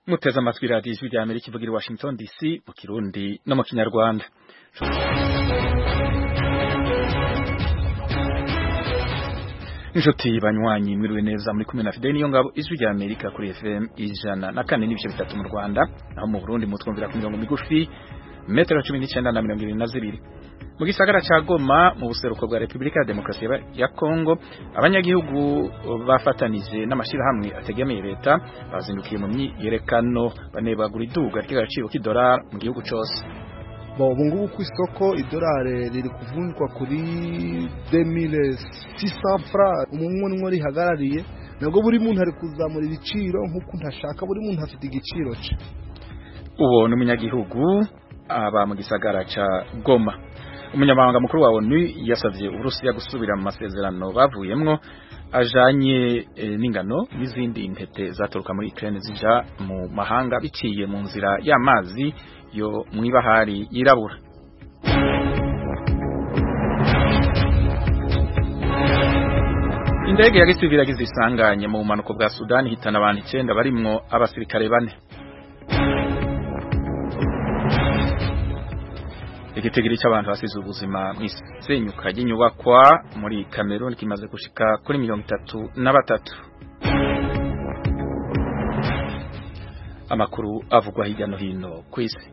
muteze amatwi radiyo ijwi rya amerika ivugira i washington dc mu kirundi no mu kinyarwanda inshuti banywanyi mwiriwe neza muri kumwe na fideli niyo ngabo ijwi rya amerika kuri fm ijana na kane n'ibice bitatu mu rwanda naho mu burundi mutwumvira ku mirongo migufi metero cumi n'icyenda na mirongo irindwi na zibiri mu gisagara ca Goma mu buseruko bwa Republika ya Demokarasi ya Kongo abanyagihugu bafatanije n'amashirahamwe ategamiye leta bazindukiye mu myiyerekano banebagura iduga ry'agaciro k'idolari mu gihugu cose Bon, ubu ngubu ku isoko idolari riri kuvunjwa kuri 2600 francs umwe nimwe rihagarariye nabwo buri muntu ari kuzamura ibiciro nk'uko ntashaka buri muntu afite igiciro cye uwo ni umunyagihugu aba mu gisagara ca Goma umunyamabanga mukuru wa ONU yasavye Uburusiya gusubira mu masezerano bavuyemwo ajanye e, n'ingano n'izindi ntete zaturuka muri Ukraine zija mu mahanga biciye mu nzira y'amazi yo mwibahari yirabura Indege ya gisivili yagize isanganye mu bumanuko bwa Sudani hitana abantu 9 barimwo abasirikare bane igitigiri cy'abantu basize ubuzima mu isenyuka ry'inyubakwa muri Cameroon kimaze gushika kuri mirongo itatu na batatu amakuru avugwa hirya no hino ku isi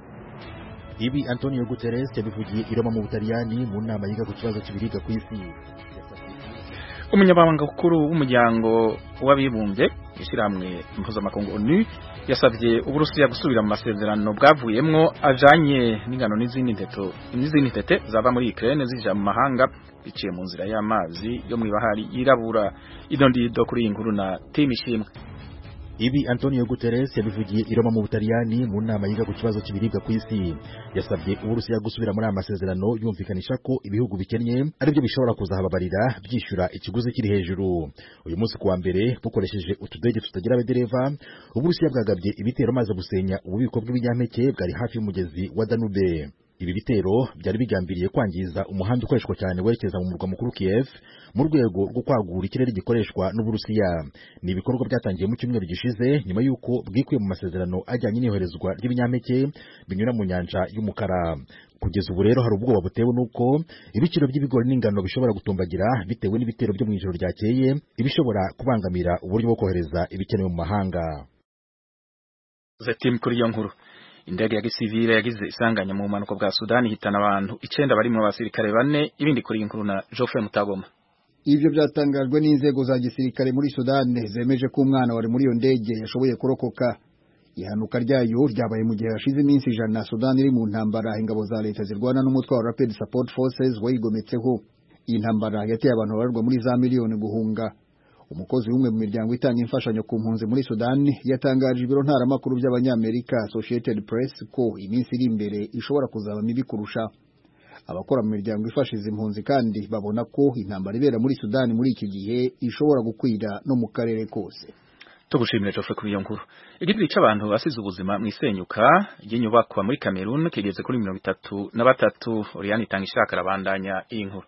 ibi Antonio Guterres yabivugiye i Roma mu Butaliyani mu nama yiga ku kibazo cy'ibiribwa ku isi umunyamabanga mukuru w'umuryango w'abibumbye ishyirahamwe mpuzamakungu ONU yasabye uburusiya gusubira mu masezerano bwavuyemwo ajanye n'ingano n'izindi nteto n'izindi ntete zava muri Ukraine zija mu mahanga biciye mu nzira y'amazi yo mu ibahari yirabura idondido kuri iyi nkuru na Tim Ishimwe Ibi Antonio Guterres yabivugiye i Roma mu Butaliyani mu nama yiga ku kibazo cy'ibiribwa ku isi yasabye Uburusiya gusubira muri aya masezerano yumvikanisha ko ibihugu bikennye ari byo bishobora kuzahababarira byishyura ikiguzi kiri hejuru uyu munsi kuwa mbere bukoresheje utudege tutagira abadereva Uburusiya bwagabye ibitero maze busenya ububiko bw'ibinyampeke bwari hafi y'umugezi wa Danube ibi bitero byari bigambiriye kwangiza umuhanda ukoreshwa cyane werekeza mu murwa mukuru Kiev mu rwego rwo kwagura ikirere gikoreshwa n'Uburusiya ni ibikorwa byatangiye mu cyumweru gishize nyuma y'uko bwikuye mu masezerano ajyanye n'iyoherezwa ry'ibinyampeke binyura mu nyanja y'umukara kugeza ubu rero hari ubwoba butewe n'uko ibiciro by'ibigori n'ingano bishobora gutumbagira bitewe n'ibitero byo mu ijoro ryakeye ibishobora kubangamira uburyo bwo kohereza ibikenewe mu mahanga Zetim kuri iyo nkuru indege ya gisivile yagize isanganya mu bumanuko bwa Sudani hitana abantu icenda barimo abasirikare bane ibindi kuri inkuru na Geoffrey Mutagoma Ivyo byatangajwe n'inzego za gisirikare muri Sudani zemeje ko umwana wari muri iyo ndege yashoboye kurokoka ihanuka ryayo ryabaye mu gihe hashize iminsi ijana Sudani iri mu ntambara ingabo za leta zirwana n'umutwe wa Rapid Support Forces wayigometseho iyi ntambara yateye abantu babarwa muri za miliyoni guhunga umukozi w'umwe mu miryango itanga imfashanyo ku mpunzi muri Sudani yatangaje ibiro ntaramakuru by'abanyamerika Associated Press ko iminsi iri imbere ishobora kuzaba mibi kurusha abakora mu miryango ifasha izi mpunzi kandi babona ko intambara ibera muri Sudani muri iki gihe ishobora gukwira no mu karere kose tugushimire Geoffrey kuri iyo nkuru igitiri c'abantu basize ubuzima mu isenyuka ry'inyubakwa muri Cameroon kigeze kuri mirongo itatu na batatu Oriane itanga ishaka arabandanya iyi nkuru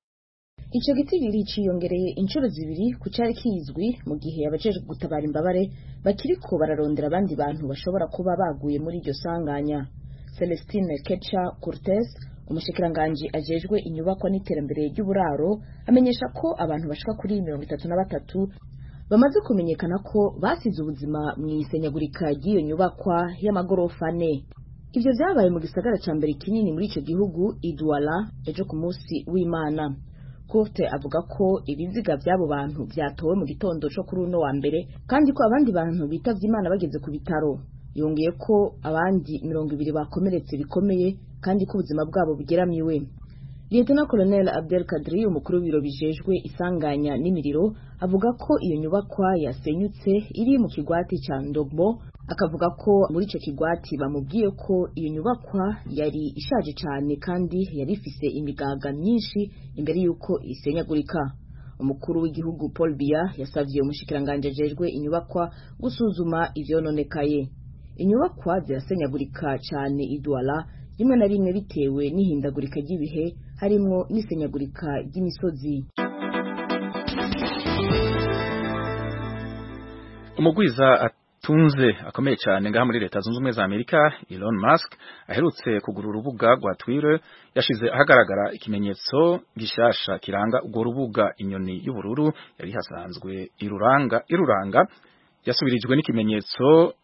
Ico gitigiri ciyongereye inshuro zibiri ku cari kizwi mu gihe abajejwe gutabara imbabare bakiriko bararondera abandi bantu bashobora kuba baguye muri iryo sanganya Celestine Ketcha Cortez umushikiranganji ajejwe inyubakwa n'iterambere ry'uburaro amenyesha ko abantu bashika kuri mirongo itatu na batatu bamaze kumenyekana ko basize ubuzima mu isenyagurika ry'iyo nyubakwa y'amagorofa ane ivyo vyabaye mu gisagara ca mbere kinini muri ico gihugu Idwala ejo ku munsi w'Imana Courte avuga ko ibiziga by'abo bantu byatowe mu gitondo cyo kuri uno wa mbere kandi ko abandi bantu bitavye Imana bageze ku bitaro yongeye ko abandi mirongo ibiri bakomeretse bikomeye kandi ko ubuzima bwabo bugeramiwe Lieutenant Colonel Abdel Kadri umukuru w'ibiro bijejwe isanganya n'imiriro avuga ko iyo nyubakwa yasenyutse iri mu kigwati ca Ndogbo akavuga ko muri ico kigwati bamubwiye ko iyo nyubakwa yari ishaje cyane kandi yari ifise imigaga myinshi imbere y'uko isenyagurika umukuru w'igihugu Paul Biya yasavye umushikiranganje ajejwe inyubakwa gusuzuma ivyononekaye inyubakwa zirasenyagurika cyane idwala rimwe na rimwe bitewe n'ihindagurika ry'ibihe harimwo n'isenyagurika ry'imisozi umugwiza atunze akomeye cyane ngaha muri leta zunze ubumwe za amerika Elon Musk aherutse kugura urubuga rwa Twitter yashize ahagaragara ikimenyetso gishasha kiranga urwo rubuga inyoni y'ubururu yari hasanzwe iruranga iruranga yasubirijwe n'ikimenyetso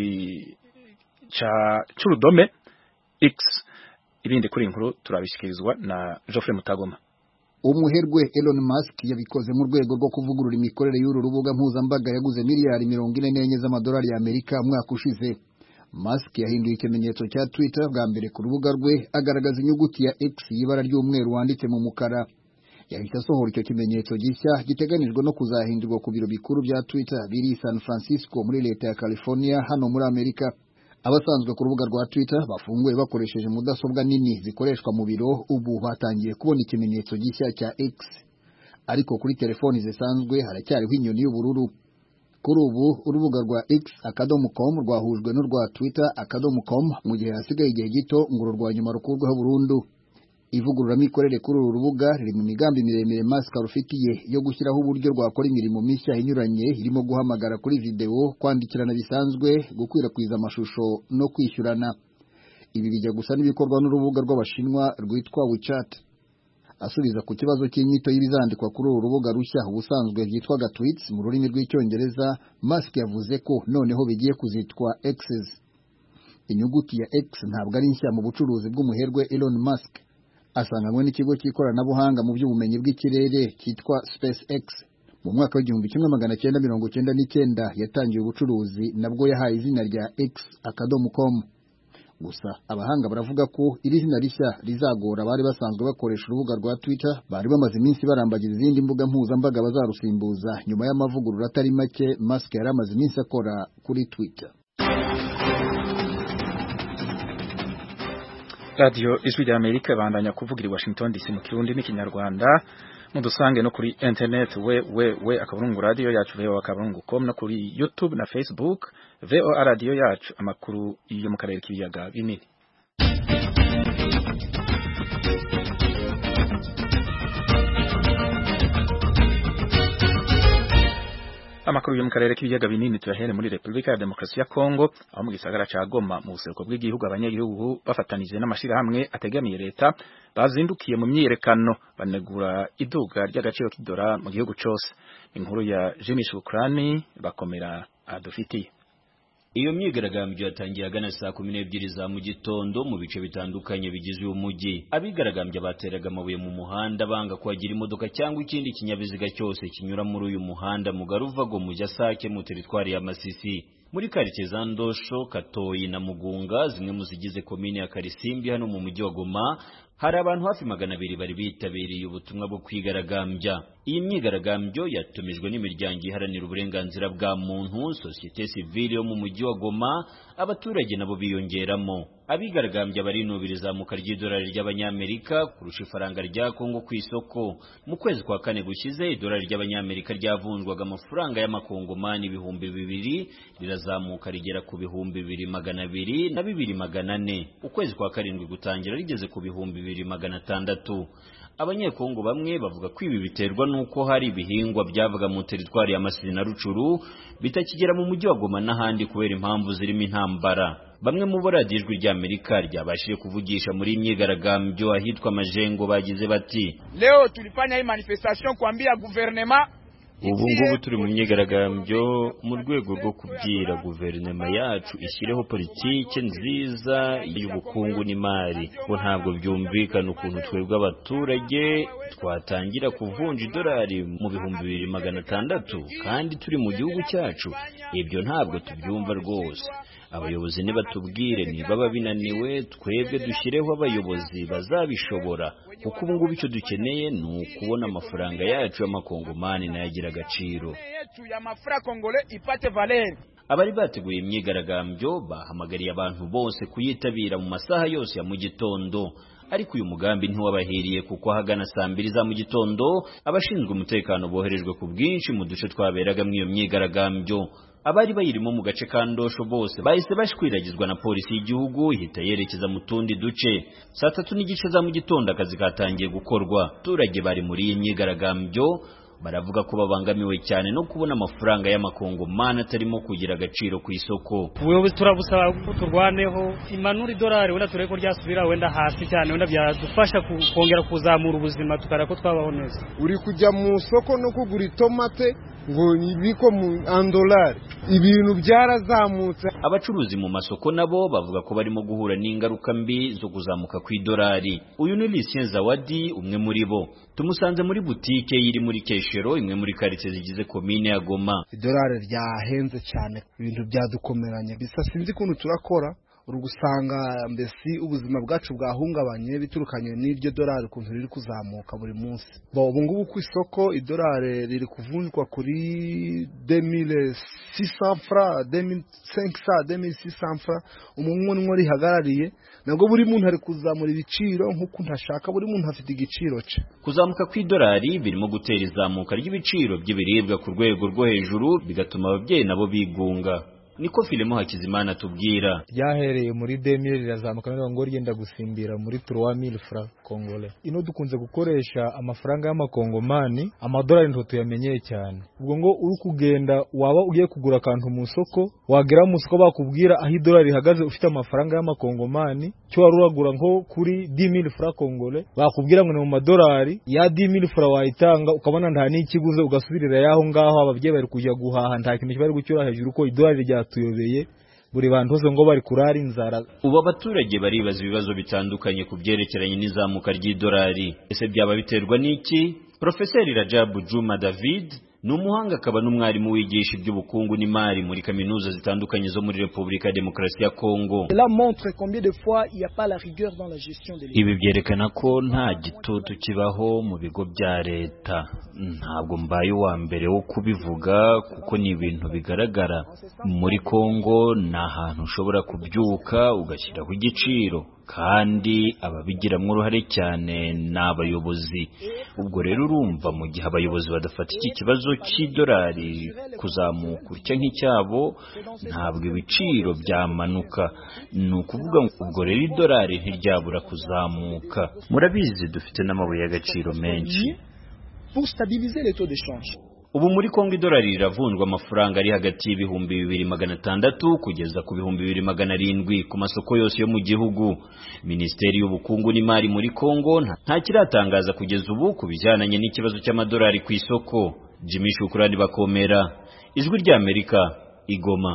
c'urudome X ibindi kuri inkuru turabishyikirizwa na Geoffrey Mutagoma umuherwe Elon Musk yabikoze mu rwego rwo kuvugurura imikorere y'uru rubuga mpuzambaga yaguze miliyari mirongo ine n'enye z'amadolari y'Amerika umwaka ushize Musk yahinduye ikimenyetso cya Twitter bwa mbere ku rubuga rwe agaragaza inyuguti ya X y'ibara ry'umweru wanditse mu mukara yahise asohora icyo kimenyetso gishya giteganijwe no kuzahindurwa ku biro bikuru bya Twitter biri i San Francisco muri leta ya California hano muri Amerika abasanzwe ku rubuga rwa Twitter bafunguye bakoresheje mudasobwa nini zikoreshwa mu biro ubu batangiye kubona ikimenyetso gishya cya X ariko kuri telefoni zisanzwe haracyariho inyoni y'ubururu kuri ubu urubuga rwa X akadomo com rwahujwe n'urwa Twitter akadomo com mu gihe hasigaye igihe gito ngo uru rwa nyuma rukurweho burundu ivugururamikorere kuri uru rubuga riri mu migambi miremire Musk rufitiye yo gushyiraho uburyo rwakora imirimo mishya inyuranye irimo guhamagara kuri videwo kwandikirana bisanzwe gukwirakwiza amashusho no kwishyurana ibi bijya gusa n'ibikorwa n'urubuga rw'abashinwa rwitwa WeChat asubiza ku kibazo cy'inyito y'ibizandikwa kuri uru rubuga rushya ubusanzwe byitwaga tweets mu rurimi rw'icyongereza Musk yavuze ko noneho bigiye kuzitwa X's inyuguti ya X ntabwo ari nshya mu bucuruzi bw'umuherwe Elon Musk asanganywe n'ikigo cy'ikoranabuhanga mu by'ubumenyi bw'ikirere cyitwa SpaceX mu mwaka w'igihumbi kimwe magana cyenda mirongo cyenda n'icyenda yatangiye ubucuruzi nabwo yahaye izina rya X akadomo com gusa abahanga baravuga ko iri zina rishya rizagora abari basanzwe bakoresha urubuga rwa Twitter bari bamaze iminsi barambagiza izindi mbuga mpuzambaga bazarusimbuza nyuma y'amavugurura atari make Musk yari amaze iminsi akora kuri Twitter radiyo ijwi rya amerika bandanya kuvugira i washington dc mu kirundi n'ikinyarwanda mudusange no kuri internet we we we akaburungu radiyo yacu voa akaburungu com no kuri youtube na facebook voa radiyo yacu amakuru yo mu karere k'ibiyaga binini amakuru yo mu karere k'ibiyaga binini tuyahere muri Republika ya Demokarasi ya Kongo aho mu gisagara ca Goma mu buseruko bw'igihugu abanyagihugu bafatanije n'amashirahamwe ategamiye leta bazindukiye mu myiyerekano banegura iduga ry'agaciro k'idora mu gihugu cose inkuru ya Jimmy Shukrani bakomera adufitiye iyo myigaragambyo yatangiye agana saa kumi n'ebyiri za mu gitondo mu bice bitandukanye bigize uyu mujyi abigaragambya bateraga amabuye mu muhanda banga kuhagira imodoka cyangwa ikindi kinyabiziga cyose kinyura muri uyu muhanda mugari uva go mu Sake mu teritwari ya Masisi muri karitsiye za Ndosho Katoyi na Mugunga zimwe mu zigize komine ya Karisimbi hano mu mujyi wa Goma hari abantu hafi magana abiri bari bitabiriye ubutumwa bwo kwigaragambya iyi myigaragambyo yatumijwe n'imiryango iharanira uburenganzira bwa muntu sosiyete sivile yo mu mujyi wa Goma abaturage nabo biyongeramo abigaragambya barinubira izamuka ry'idolari ry'abanyamerika kurusha ifaranga rya Kongo ku isoko mu kwezi kwa kane gushize idolari ry'abanyamerika ryavunjwaga amafaranga y'amakongomani ibihumbi bibiri rirazamuka rigera ku bihumbi bibiri magana abiri na bibiri magana ane ukwezi kwa karindwi gutangira rigeze ku bihumbi bibiri magana atandatu abanyekongo bamwe bavuga ko ibi biterwa n'uko hari ibihingwa byavaga mu teritwari ya Masisi na Rucuru bitakigera mu mujyi wa Goma n'ahandi kubera impamvu zirimo intambara bamwe mu bo radiyo ijwi ry'Amerika ryabashije kuvugisha muri imyigaragambyo ahitwa Majengo bagize bati leo tulifanya hii manifestation kuambia guvernema ubu ngubu turi mu myigaragambyo mu rwego rwo kubwira guverinoma yacu ishyireho politike nziza y'ubukungu n'imari ko ntabwo byumvikana ukuntu twebwe abaturage twatangira kuvunja idolari mu bihumbi bibiri magana atandatu kandi turi mu gihugu cyacu ibyo ntabwo tubyumva rwose abayobozi nibatubwire nibaba binaniwe twebwe dushyireho abayobozi bazabishobora kuko ubu ngubu icyo dukeneye ni ukubona amafaranga yacu y'amakongomani nayo agira agaciro abari bateguye imyigaragambyo bahamagariye abantu bose kuyitabira mu masaha yose ya mu gitondo ariko uyu mugambi ntiwabahiriye kuko ahagana saa mbiri za mu gitondo abashinzwe umutekano boherejwe ku bwinshi mu duce twaberagamo iyo myigaragambyo abari bayirimo mu gace ka ndosho bose bahise bashwiragizwa na polisi y'igihugu ihita yerekeza mu tundi duce saa tatu n'igice za mu gitondo akazi katangiye gukorwa abaturage bari muri iyi myigaragambyo baravuga ko babangamiwe cyane no kubona amafaranga y'amakongomani atarimo kugira agaciro ku isoko ubuyobozi turabusaba ko turwaneho imanura idolari wenda turebe ko ryasubira wenda hasi cyane wenda byadufasha kongera kuzamura ubuzima tukareba ko twabaho neza uri kujya mu isoko no kugura itomate ngo ibiko mu andolari ibintu byarazamutse abacuruzi mu masoko nabo bavuga ko barimo guhura n'ingaruka mbi zo kuzamuka kw'idolari uyu ni Lucien Zawadi umwe muri bo tumusanze muri butike iri muri Keshero imwe muri karitsiye zigize komine ya Goma idolari ryahenze cyane ibintu byadukomeranye bisa sinzi ukuntu turakora uri gusanga mbese ubuzima bwacu bwahungabanye biturukanye n'iryo dolari ukuntu riri kuzamuka buri munsi ubu ngubu ku isoko idolari riri kuvunjwa kuri demire sisa fra demire senkisa demire sisa fra umuntu rihagarariye nabwo buri muntu ari kuzamura ibiciro nk'uko ntashaka buri muntu afite igiciro cye kuzamuka kw'idolari birimo gutera izamuka ry'ibiciro by'ibiribwa ku rwego rwo hejuru bigatuma ababyeyi nabo bigunga niko filimo hakizimana tubwira ryahereye muri demire rirazamuka none ngo ryenda gusimbira muri turuwa mili fra kongole ino dukunze gukoresha amafaranga y'amakongomani amadolari nto tuyamenyeye cyane ubwo ngo uri kugenda waba ugiye kugura akantu mu isoko wagera mu isoko bakubwira aho idolari rihagaze ufite amafaranga y'amakongomani cyo wari uragura nko kuri di mili fra kongole bakubwira ngo ni mu madolari ya di mili fra wayitanga ukabona nta n'ikiguze ugasubirira yaho ngaho ababyeyi bari kujya guhaha nta kintu bari gucyura hejuru ko idolari rya tuyobeye buri bantu bose ngo bari kurara inzara ubu abaturage baribaza ibibazo bitandukanye ku byerekeranye n'izamuka ry'idolari ese byaba biterwa n'iki Profeseri Rajabu Juma David ni umuhanga akaba n'umwarimu wigisha iby'ubukungu n'imari muri kaminuza zitandukanye zo muri Repubulika ya Demokarasi ya Kongo ibi byerekana ko nta gitutu kibaho mu bigo bya leta ntabwo mbaye uwa mbere wo kubivuga kuko ni ibintu bigaragara muri Kongo ni ahantu ushobora kubyuka ugashyiraho igiciro kandi ababigiramo uruhare cyane ni abayobozi ubwo rero urumva mu gihe abayobozi badafata iki kibazo cy'idolari kuzamuka utya nk'icyabo ntabwo ibiciro byamanuka ni ukuvuga ngo ubwo rero idolari ntiryabura kuzamuka murabizi dufite n'amabuye y'agaciro menshi ubu muri kongo idolari riravunjwa amafaranga ari hagati y'ibihumbi bibiri magana atandatu kugeza ku bihumbi bibiri magana arindwi ku masoko yose yo mu gihugu minisiteri y'ubukungu n'imari muri kongo nta kiratangaza kugeza ubu ku bijyananye n'ikibazo cy'amadolari ku isoko jimmy shukurani bakomera ijwi ry'amerika igoma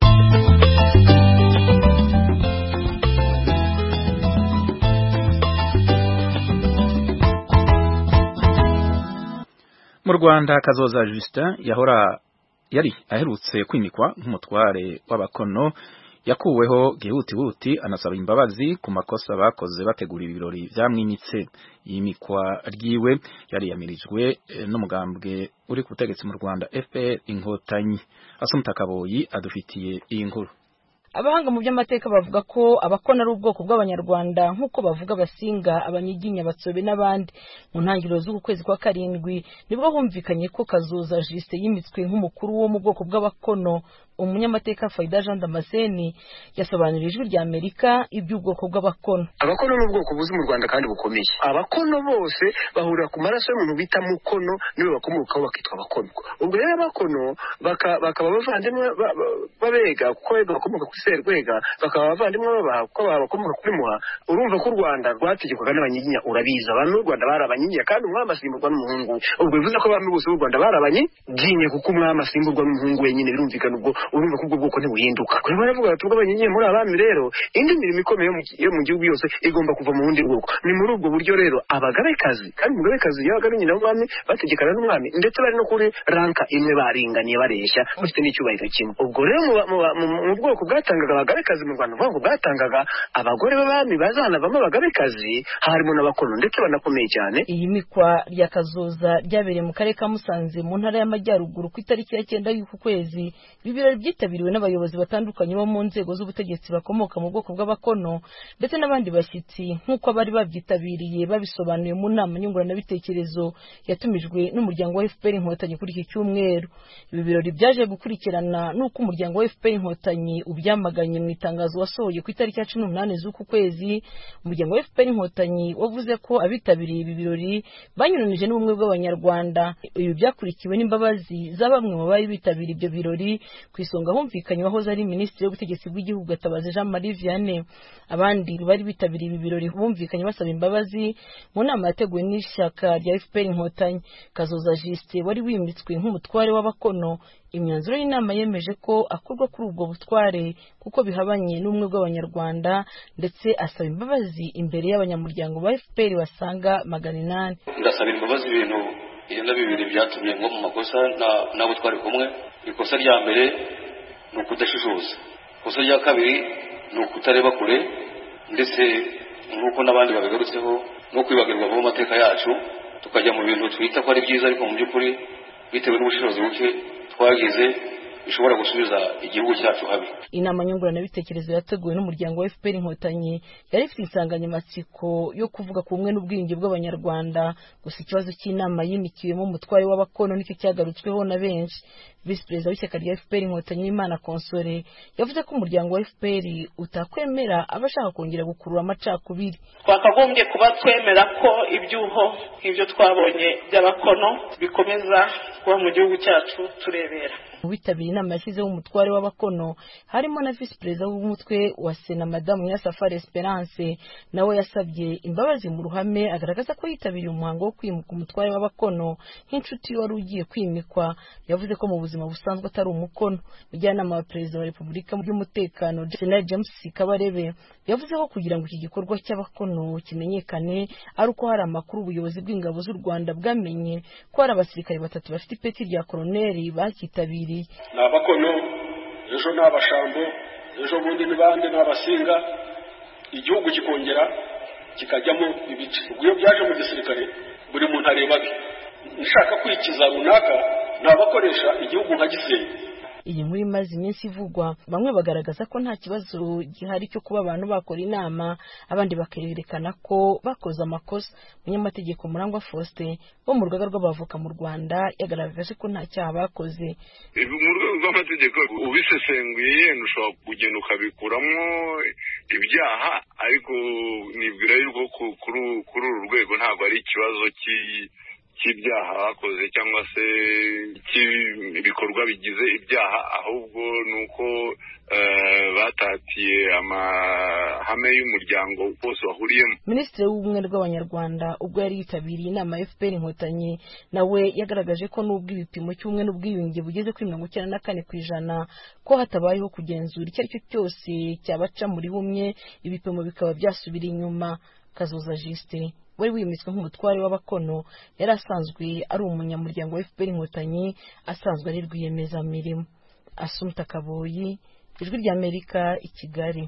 mu rwanda kazoza justin yahora yari aherutse kwimikwa nk'umutware w'abakono yakuweho gihutihuti anasaba imbabazi ku makosa bakoze bategura ibirori byamwimitse yimikwa ryiwe yariyamirijwe n'umugambwe uri ku butegetsi mu rwanda fpr inkotanyi asumuta kaboyi adufitiye iyi nkuru abahanga mu by'amateka bavuga ko abakona ari ubwoko bw'abanyarwanda nk'uko bavuga abasinga abanyiginya abatsobe n'abandi mu ntangiriro z'uku kwezi kwa karindwi nibwo humvikanye ko kazoza jise yimitswe nk'umukuru wo mu bwoko bw'abakono umunyamateka Faida Jean Damascene yasobanurira ijwi rya Amerika iby'ubwoko bw'abakono abakono ni ubwoko buzi mu Rwanda kandi bukomeye abakono bose bahurira ku maraso y'umuntu bita mukono niwe bakomokaho bakitwa abakono ubwo rero abakono bakaba abavandimwe babega kuko bakomoka kuri serwega bakaba abavandimwe babaha kuko bakomoka kuri muha urumva ko u Rwanda rwategekwaga n'abanyiginya urabizi abantu b'u Rwanda bari abanyiginya kandi umwami asimburwa n'umuhungu ubwo bivuze ko abami bose b'u Rwanda bari abanyiginya kuko umwami asimburwa n'umuhungu wenyine birumvikana ubwo urumva ko ubwo bwoko ntibuhinduka kuri baravuga bati ubwo abanyiginya muri abami rero indi mirimo ikomeye yo mu gihugu yose igomba kuva mu bundi bwoko ni muri ubwo buryo rero abagabekazi kandi umugabekazi yabaga ari nyina w'umwami bategekana n'umwami ndetse bari no kuri ranka imwe baringaniye bareshya bafite n'icyubahiro kimwe ubwo rero mu bwoko bwatangaga abagabekazi mu Rwanda ngo bwatangaga abagore b'abami bazanavamo abagabekazi harimo n'abakono ndetse banakomeye cyane iyi mikwa rya kazoza ryabereye mu karere ka Musanze mu ntara y'amajyaruguru ku itariki ya cyenda y'uku kwezi ibirori birori byitabiriwe n'abayobozi batandukanye bo mu nzego z'ubutegetsi bakomoka mu bwoko bw'abakono ndetse n'abandi bashyitsi nk'uko abari babyitabiriye babisobanuye mu nama nyunguranabitekerezo yatumijwe n'umuryango wa fpr inkotanyi kuri iki cyumweru ibi birori byaje gukurikirana n'uko umuryango wa fpr inkotanyi ubyamaganye mu itangazo wasohoye ku itariki ya cumi n'umunani z'uku kwezi umuryango wa fpr inkotanyi wavuze ko abitabiriye ibi birori banyuranije n'ubumwe bw'abanyarwanda ibi byakurikiwe n'imbabazi za bamwe mu bari bitabiriye ibyo birori ku isonga humvikanye wahoze ari minisitiri w'ubutegetsi bw'igihugu gatabazi jean marie vianney abandi bari bitabiriye ibi birori bumvikanye basaba imbabazi mu nama yateguwe n'ishyaka rya fpr inkotanyi kazoza jisite wari wimitswe nk'umutware w'abakono imyanzuro y'inama yemeje ko akurwa kuri ubwo butware kuko bihabanye n'ubumwe bw'abanyarwanda ndetse asaba imbabazi imbere y'abanyamuryango ba fpr basaga magana inani ndasaba imbabazi ibintu icyenda bibiri byatumye ngo mu makosa n'abo twari kumwe ikosa rya mbere ni ukudashishoza ikosa rya kabiri ni ukutareba kure ndetse nk'uko n'abandi babigarutseho no kwibagirwa vuba amateka yacu tukajya mu bintu twita ko ari byiza ariko mu by'ukuri bitewe n'ubushobozi buke twagize bishobora gusubiza igihugu cyacu habi inama nyunguranabitekerezo yateguwe n'umuryango wa fpr inkotanyi yari ifite insanganyamatsiko yo kuvuga ku bumwe n'ubwiyunge bw'abanyarwanda gusa ikibazo cy'inama yimikiwemo umutware w'abakono nicyo cyagarutsweho na benshi visi perezida w'ishyaka rya fpr inkotanyi w'imana konsore yavuze ko umuryango wa fpr utakwemera abashaka kongera gukurura amacakubiri twakagombye kuba twemera ko ibyuho nk'ibyo twabonye by'abakono bikomeza kuba mu gihugu cyacu turebera mu bitabiriye inama yashyizeho umutware w'abakono harimo na visi perezida w'umutwe wa sena madamu nyirasafari esperance nawe yasabye imbabazi mu ruhame agaragaza ko yitabiriye umuhango wo kwimuka umutware w'abakono nk'inshuti wari ugiye kwimikwa yavuze ko mu buzima busanzwe atari umukono mujyanama wa perezida wa repubulika by'umutekano jenerali james kabarebe yavuze ko kugira ngo iki gikorwa cy'abakono kimenyekane ari uko hari amakuru ubuyobozi bw'ingabo z'u rwanda bwamenye ko hari abasirikare batatu bafite ipeti rya koroneri bakitabiriye ni abakono ejo ni abashambo ejo bundi ni bande ni abasinga igihugu kikongera kikajyamo ibice ubwo iyo byaje mu gisirikare buri muntu areba abe nshaka kwikiza runaka ni abakoresha igihugu nka gisenyi iyi nkuru imaze iminsi ivugwa bamwe bagaragaza ko nta kibazo gihari cyo kuba abantu bakora inama abandi bakerekana ko bakoze amakosa umunyamategeko murangwa faustin wo mu rugaga rw'abavoka mu rwanda yagaragaje ko nta cyaha bakoze mu rwego rw'amategeko ubisesenguye yenda ushobora kugenda ukabikuramo ibyaha ariko nibwira yuko kuri uru rwego ntabwo ari ikibazo cy'ibyaha bakoze cyangwa se cy'ibikorwa bigize ibyaha ahubwo ni uko batatiye amahame y'umuryango wose wahuriyemo minisitiri w'ubumwe bw'abanyarwanda ubwo yari yitabiriye inama ya fpr inkotanyi nawe yagaragaje ko n'ubwo ibipimo cy'ubumwe n'ubwiyunge bugeze kuri mirongo icyenda na kane ku ijana ko hatabayeho kugenzura icyo ari cyo cyose cyabaca muri bumwe ibipimo bikaba byasubira inyuma kazoza jisite wari wimitswe nk'umutware w'abakono yari asanzwe ari umunyamuryango wa fpr inkotanyi asanzwe ari rwiyemezamirimo asumta kaboyi ijwi ry'amerika i kigali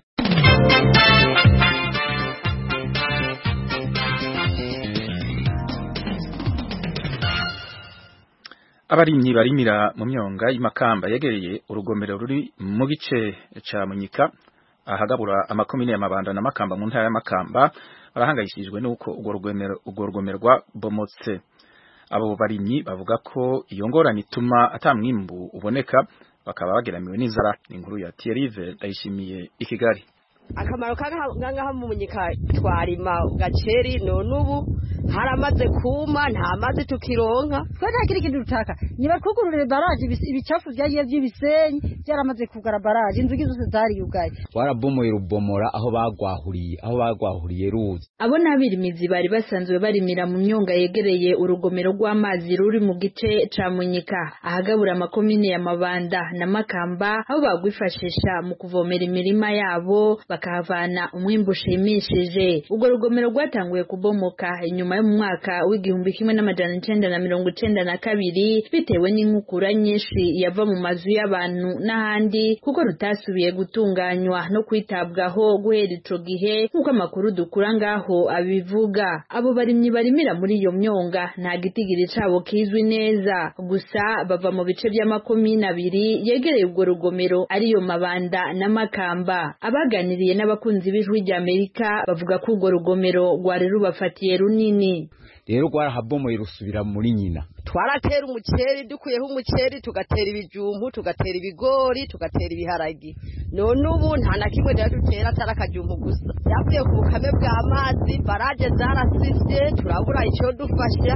abarimyi barimira mu myonga y'imakamba yegereye urugomero ruri mu gice ca munyika ahagabura amakomine ya mabanda na makamba mu ntara ya makamba barahangayishijwe n'uko urwo rugomero urwo rugomero rwabomotse abo barimyi bavuga ko iyo ngorane ituma ata mwimbu uboneka bakaba bageramiwe n'inzara inkuru ya Thierry ndayishimiye i Kigali akamaro kangaha mu munyika twarima gaceri none ubu haramaze kuma nta mazi tukironka twe nta kindi kintu dutaka nibatwugururire baraje ibicafu byagiye by'ibisenyi byaramaze kugara baraje inzugi zose zariyugaye warabomoye rubomora aho bagwahuriye aho bagwahuriye ruzi abo n'abirimizi bari basanzwe barimira mu myonga yegereye urugomero rw'amazi ruri mu gice ca munyika ahagabura amakomine ya mabanda na makamba aho bagwifashisha mu kuvomera imirima yabo bakahavana umwimbu ushimishije urwo rugomero rwatanguye kubomoka inyuma yo mu mwaka w'igihumbi kimwe n'amajana icenda na mirongo icenda na kabiri bitewe n'inkukura nyinshi yava mu mazu y'abantu n'ahandi kuko rutasubiye gutunganywa no kwitabwaho guhera ico gihe nk'uko amakuru dukura ngaho abivuga abo barimyi barimira muri iyo myonga nta gitigiri cabo kizwi neza gusa bava mu bice by'amakomine abiri yegereye urwo rugomero ariyo mabanda n'amakamba abaganiriye n'abakunzi b'ijwi ry'amerika bavuga ko urwo rugomero rwari rubafatiye runini rero rwarahabomoye rusubira muri nyina twaratera umuceri dukuyeho umuceri tugatera ibijumbu tugatera ibigori tugatera ibiharagi none ubu nta na kimwe rero dutera atari akajumbu gusa byavuye ku bukame bw'amazi baraje zarasivye turabura icyo dufasha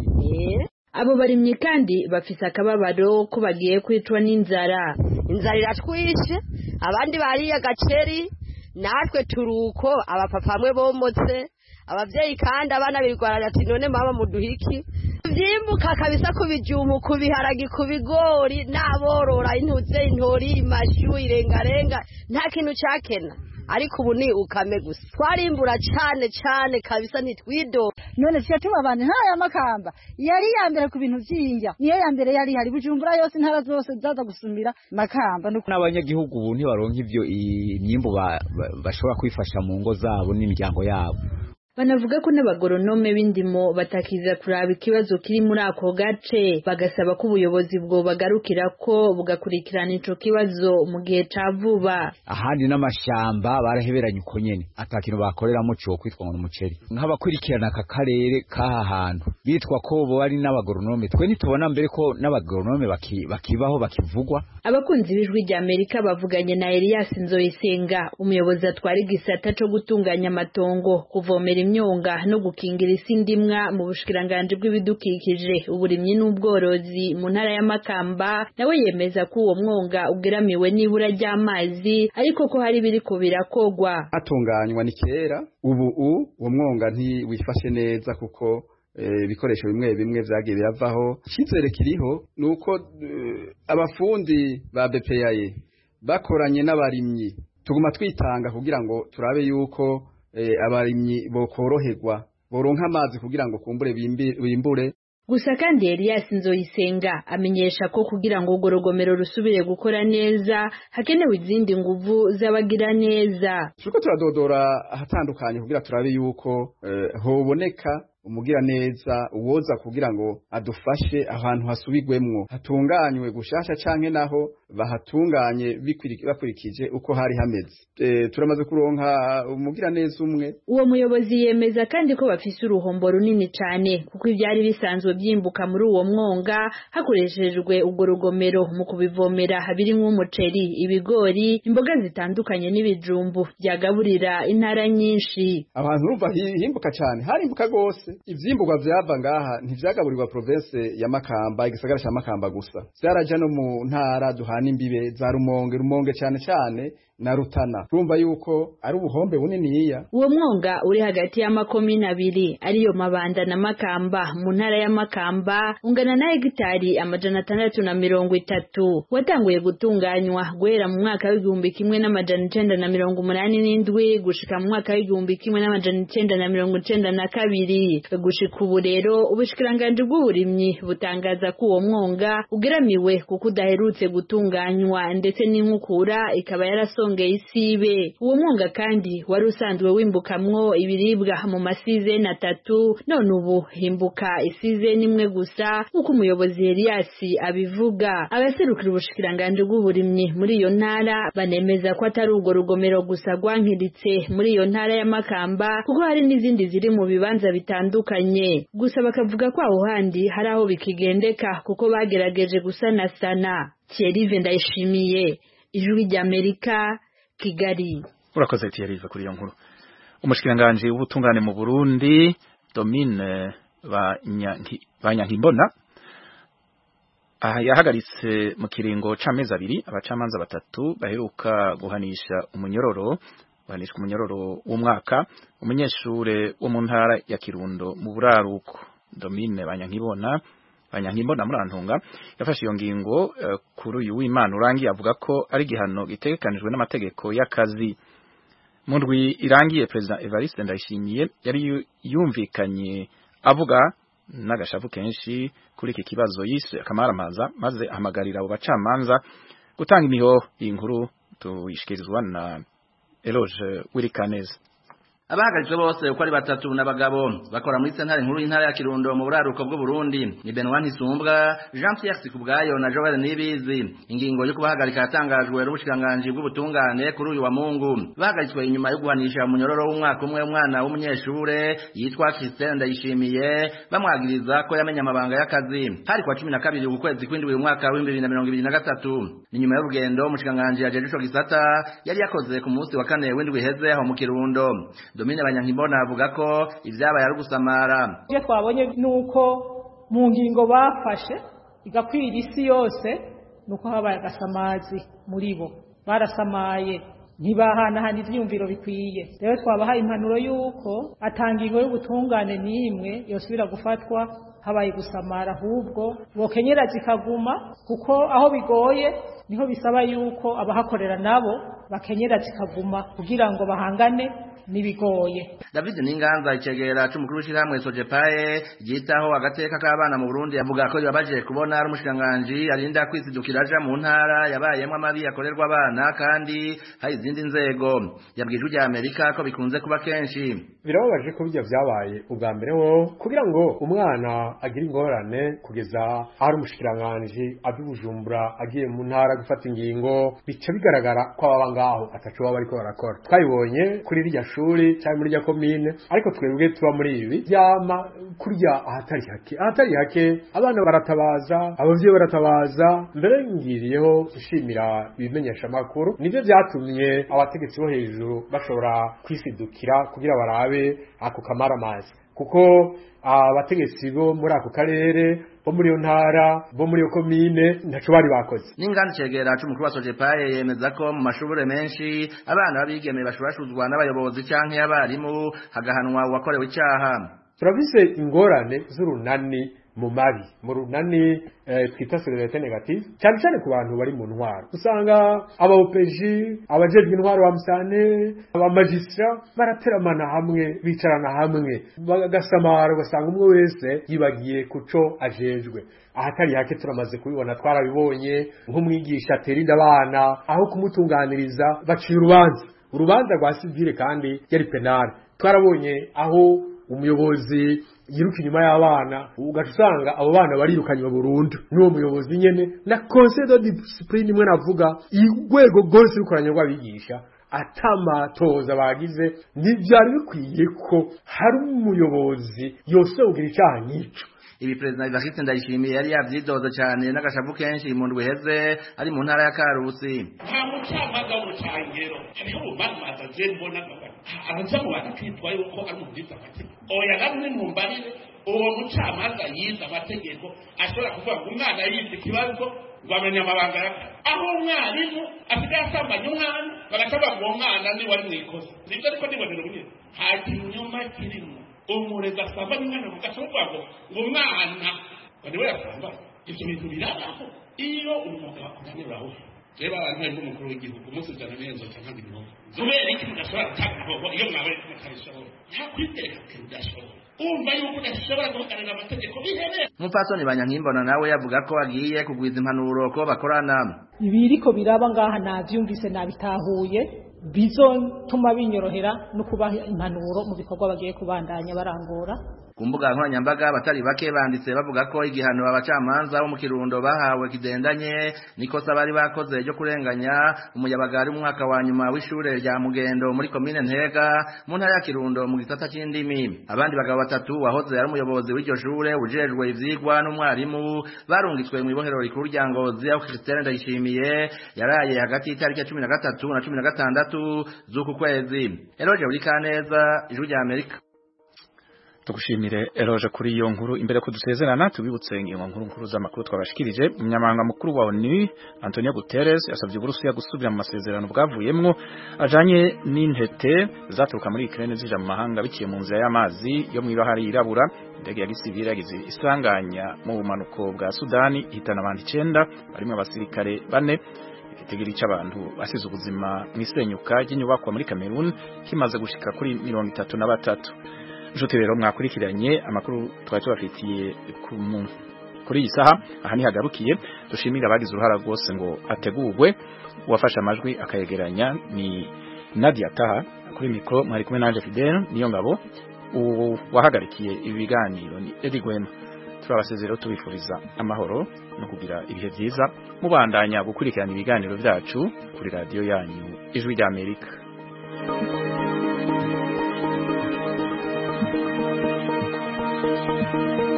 abo barimyi kandi bafise akababaro ko bagiye kwicwa n'inzara inzara iratwishe abandi bariye agaceri natwe turuko abapapa bamwe bomotse abavyeyi kandi abana birwarira ati none mama muduhiki vyimbuka kabisa ku bijumbu ku biharagi ku bigori n'aborora intuze intori imashu irengarenga nta kintu cakena ariko ubu ni ukame gusa twarimbura cane cane kabisa ntitwido none tuya tubabane ntara ya makamba yari iya mbere ku bintu vy'indya niyo ya mbere yari hari bujumbura yose intara zose zaza gusumira makamba n'abanyagihugu ubu ntibaronka ivyo imyimbu bashobora kwifasha mu ngo zabo n'imiryango yabo banavuga ko n'abagoronome b'indimo batakiza kuraba ikibazo kiri muri ako gace bagasaba ko ubuyobozi bwo bagarukira ko bugakurikirana ico kibazo mu gihe ca vuba ahandi n'amashamba baraheberanye uko nyene ata kintu bakoreramo co kwitwa ngo n'umuceri nk'abakurikirana aka karere k'aha hantu bitwa ko bo ari n'abagoronome twe ntitubona mbere ko n'abagoronome bakibaho bakivugwa abakunzi b'ijwi rya amerika bavuganye na elias nzoyisenga umuyobozi atwara igisata co gutunganya amatongo kuvomera imyonga no gukingira isi ndimwa mu bushikiranganji bw'ibidukikije uburimyi n'ubworozi mu ntara ya Makamba nawe yemeza ko uwo mwonga ugeramiwe n'ibura ry'amazi ariko ko hari biriko birakogwa atunganywa ni kera ubu uwo mwonga ntiwifashe neza kuko ibikoresho bimwe bimwe vyagiye biravaho icyizere kiriho ni uko abafundi ba BPAye bakoranye n'abarimyi tuguma twitanga kugira ngo turabe yuko abarimyi bokoroherwa boronka amazi kugira ngo kumbure bimbure gusa kandi Elias Nzoyisenga amenyesha ko kugira ngo urwo rugomero rusubire gukora neza hakenewe izindi nguvu z'abagira neza turiko turadodora ahatandukanye kugira turabe yuko hoboneka umugira neza uwoza kugira ngo adufashe ahantu hasubigwemwo hatunganywe gushasha canke naho bahatunganye bakurikije uko hari hameze e, turamaze kuronka umugira neza umwe uwo muyobozi yemeza kandi ko bafise uruhombo runini cane kuko ivyari bisanzwe vyimbuka muri uwo mwonga hakoreshejwe urwo rugomero mu kubivomera birimwo umuceri ibigori imboga zitandukanye n'ibijumbu byagaburira intara nyinshi abantu urumva himbuka cane harimbuka gose ivyimburwa vyava ngaha ntivyagaburirwa province ya Makamba igisagara ca Makamba gusa vyaraja no mu ntara duhana imbibe za Rumonge Rumonge cane cane na Rutana urumva yuko ari ubuhombe buniniya uwo mwonga uri hagati y'amakomine abiri ariyo Mabanda na Makamba mu ntara ya Makamba ungana na hegitari amajana atandatu na mirongo itatu watanguye gutunganywa guhera mu mwaka w'igihumbi kimwe n'amajana icenda na mirongo umunani n'indwi gushika mu mwaka w'igihumbi kimwe n'amajana icenda na mirongo icenda na kabiri gushika ubu rero ubushikiranganji bw'uburimyi butangaza ko uwo mwonga ugeramiwe kuko udaherutse gutunganywa ndetse n'inkukura ikaba yarasongeye isibe uwo mwonga kandi wari usanzwe wimbukamwo ibiribwa mu masizeni atatu none ubu himbuka isizeni imwe gusa nk'uko umuyobozi Elias abivuga abaserukira ubushikiranganji bw'uburimyi muri iyo ntara banemeza ko atari urwo rugomero gusa rwankiritse muri iyo ntara ya Makamba kuko hari n'izindi ziri mu bibanza bitandukanye gusa bakavuga ko aho handi hari aho bikigendeka kuko bagerageje gusanasana Thierry Ndayishimiye ijwi ry'Amerika Kigali urakoze Thierry kuri iyo nkuru umushikiranganje w'ubutungane mu Burundi Domine Banyankimbona aha yahagaritse mu kiringo c'amezi abiri abacamanza batatu baheruka guhanisha umunyororo guhanishwa umunyororo w'umwaka umunyeshure wo mu ntara ya Kirundo mu buraruko Domine Banyankibona Banyankimbona murantunga yafashe iyo ngingo uh, kuri uyu w'Imana urangiye avuga ko ari gihano gitegekanijwe n'amategeko y'akazi mu ndwi irangiye President Evariste Ndayishimiye yari yumvikanye avuga n'agashavu kenshi kuri iki kibazo yise akamaramaza maze ahamagarira abo bacamanza gutanga imihoho iyi nkuru tuyishikirizwa na Eloge Wirikaneza abahagaritswe bose uko ari batatu n'abagabo bakora muri sentare nkuru y'intara ya Kirundo mu buraruko bw'u Burundi ni Benoit Ntisumbwa Jean Pierre Sikubwayo na Joel Nibizi ingingo yo kubahagarika yatangajwe n'ubushikanganje bw'ubutungane kuri uyu wa Mungu bahagaritswe inyuma yo guhanisha munyororo w'umwaka umwe umwana w'umunyeshure yitwa Christine Ndayishimiye bamwagiriza ko yamenye amabanga y'akazi hari kwa 12 ku kwezi kw'indwi uyu mwaka wa 2023 ni nyuma y'urugendo umushikanganje yajeje ico gisata yari yakoze ku munsi wa kane w'indwi heze aho mu Kirundo Domine Banyankimbona avuga ko ivyabaye ari gusamara. Ibyo twabonye nuko mu ngingo bafashe igakwira isi yose nuko habaye agasamazi muri bo barasamaye ntibahanahana ivyumviro bikwiye rero twabahaye impanuro y'uko atangingo y'ubutungane n'imwe yosubira gufatwa habaye gusamara ahubwo bokenyera zikaguma kuko aho bigoye niho bisaba yuko abahakorera nabo bakenyera zikaguma kugira ngo bahangane nibigoye David Ninganza icegera c'umukuru w'ishirahamwe Sojepae ryitaho agateka k'abana mu Burundi avuga ko yabaje kubona ari umushikiranganji arinda kwisidukira aja mu ntara yabayemwo amabi akorerwa abana kandi hari izindi nzego yabwije ujya Amerika ko bikunze kuba kenshi birababaje ko bijya vyabaye ubwa mbere wo kugira ngo umwana agire ingorane kugeza ari umushikiranganji avi Bujumbura agiye mu ntara gufata ingingo bica bigaragara ko ababa ngaho ataco baba bariko barakora twabibonye kuri rirya shuri cyangwa muri rya komine ariko twebwe tuba muri ibi byama kurya ahatari hake ahatari hake abana baratabaza abavyeyi baratabaza mbere ngiriyeho gushimira ibimenyesha makuru nivyo vyatumye abategetsi bo hejuru bashobora kwisidukira kugira barabe ako kamaramazi kuko abategetsi bo muri ako karere bo muri iyo ntara bo muri iyo komine ntaco bari bakoze n'inganda cegera c'umukuru wa sojepaye yemeza ko mu mashure menshi abana b'abigeme bashurashuzwa n'abayobozi canke abarimu hagahanwa uwakorewe icaha turafise ingorane z'urunani mu mabi mu runani eh, twita solidarite negative cyane cyane ku bantu bari mu ntwaro usanga abaopeji abajejwe intwaro wa musane abamajistra barateramana hamwe bicarana hamwe bagasamara ugasanga umwe wese yibagiye kuco ajejwe ahatari hake turamaze kubibona twarabibonye nk'umwigisha aterinda abana aho kumutunganiriza baciye urubanza urubanza rwa sivile kandi yari penale twarabonye aho umuyobozi yiruka inyuma y'abana ugaca usanga abo bana barirukanywe burundu n'uwo muyobozi nyene na conseil de discipline imwe navuga urwego rwose rukoranye rw'abigisha atamatoza bagize ntibyari bikwiye ko hari umuyobozi yose ugira icyaha nk'ico ibi perezida Evariste Ndayishimiye yari yavyidoza cyane n'agashavu kenshi mu ndwi heze ari mu ntara ya Karusi nta mucamanza w'urucangero hariho ubumanza je mbona araza mu bantu kwitwa yuko ari umubwiza amategeko oya namwe mumbarire uwo mucamanza yize amategeko ashobora kuvuga ngo umwana yize ikibazo ngo amenye amabanga y'akazi aho umwarimu asigaye asambanya umwana bagacavuga ngo uwo mwana ni wari mwikoze nibyo ariko nibonera ubunyine nta kinyoma kirimo umurezi asambanya umwana mugaca muvuga ngo ngo umwana ngo niwe yasambanya ibyo bintu birabaho iyo umwuga wakunaniraho reba abantu bari n'umukuru w'igihugu umunsi ujana neza cyangwa ibihugu kubera iki mudashobora gutanga ibihoho iyo mwabaye mutabishobora nta kwitereka ko udashobora umva yuko udashobora guhagararira amategeko bihereye umupfasoni banyankimbona nawe yavuga ko agiye kugwiza impanuro ko bakorana ibiriko biraba ngaha navyumvise nabitahuye bizotuma binyorohera no kubaha impanuro mu bikorwa bagiye kubandanya barangura ku mbuga nkoranyambaga abatari bake banditse bavuga ko igihano abacamanza bo mu kirundo bahawe kidendanye nikosa bari bakoze ryo kurenganya umuyabaga ari mu mwaka wa nyuma w'ishure rya mugendo muri komine ntega mu ntara ya kirundo mu gisata c'indimi abandi bagabo batatu wahoze ari umuyobozi w'iryo shure ujejwe ivyigwa n'umwarimu barungitswe mu ibohero rikuru rya ngozi aho christine ndayishimiye yaraye hagati y'itariki ya cumi na gatatu na cumi na gatandatu z'uku kwezi eroje buri kaneza ijwi rya amerika tugushimire eroje kuri iyo nkuru imbere ko dusezerana tubibutse ingingo nkuru nkuru z'amakuru twabashikirije umunyamabanga mukuru wa ONU Antonio Guterres yasabye Uburusiya gusubira mu masezerano bwavuyemwo ajanye n'intete zaturuka muri Ukraine zija mu mahanga biciye mu nzira y'amazi yo mu ibahari yirabura indege ya gisivile yagize isanganya mu bumanuko bwa Sudani ihitana abantu icenda barimo abasirikare bane igitigiri c'abantu basize ubuzima mu isenyuka ry'inyubakwa muri Cameroon kimaze gushika kuri mirongo itatu na batatu nshuti rero mwakurikiranye amakuru twari tubafitiye ku kuri iyi saha aha nihagarukiye dushimira abagize uruhara rwose ngo ategurwe uwafashe amajwi akayegeranya ni Nadia Taha kuri mikro mwari kumwe nanje Fidel niyo ngabo wahagarikiye ibi biganiro ni Eddie Gwema turabasezero tubifuriza amahoro no kugira ibihe byiza mubandanya gukurikirana ibiganiro byacu kuri radio yanyu ijwi rya Amerika Thank you.